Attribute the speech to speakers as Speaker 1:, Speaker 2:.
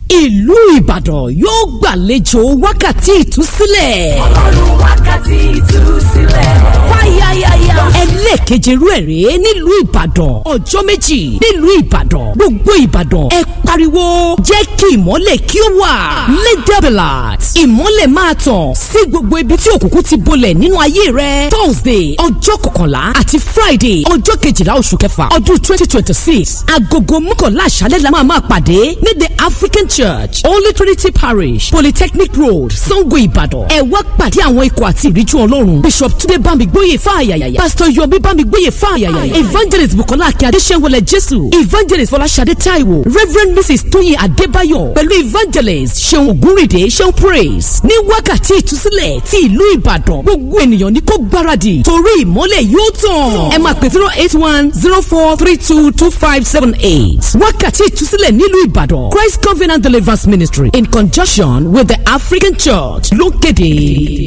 Speaker 1: ìlú ìbàdàn yóò gbàlejò wákàtí ìtúsílẹ̀.
Speaker 2: ọlọ́run wákàtí ìtúsílẹ̀.
Speaker 1: fáyáyáyá. ẹlẹ́ẹ̀keje rú ẹ̀ rèé nílùú ìbàdàn ọjọ́ méjì nílùú ìbàdàn gbogbo ìbàdàn ẹ pariwo jẹ́ kí ìmọ́lẹ̀ kí ó wà. ledabelat ìmọ́lẹ̀ máa tàn sí gbogbo ibi tí òkùnkùn ti bolẹ̀ nínú ayé rẹ. thursday ọjọ́ kọkànlá àti friday ọjọ́ kejìlá oṣù kẹfà ọdún twenty twenty six agogo mọ́kànlá àṣálẹ́ la máa máa pàdé ní the african church holy trinity parish polytechnic road sango ìbàdàn ẹ wá pàdé àwọn ikọ̀ àti ìríjú ọlọ́run bishop túnde bámigbóyè fáyàyà pastor yomi bámigbóyè fáyàyà evangelist bukola akẹ́ adéṣẹ́wọlẹ̀ jésù evangelist fọláṣadé taiwo reverend mrs tóyin adébáyọ̀ pẹ̀lú evangelist ṣeun ògúnrìndé ṣeun praise ní wákàtí ìtúsílẹ̀ ti ìlú ìbàdàn gbogbo ènìyàn ní kó gbáradì torí ìmọ́lẹ̀ yóò tàn ẹ máa pè zero eight one zero four three two two five seven eight wákàtí ìtúsílẹ̀ nílùú ìbàdàn christ covenant deliverance ministry in conjunction with the african church ló kéde.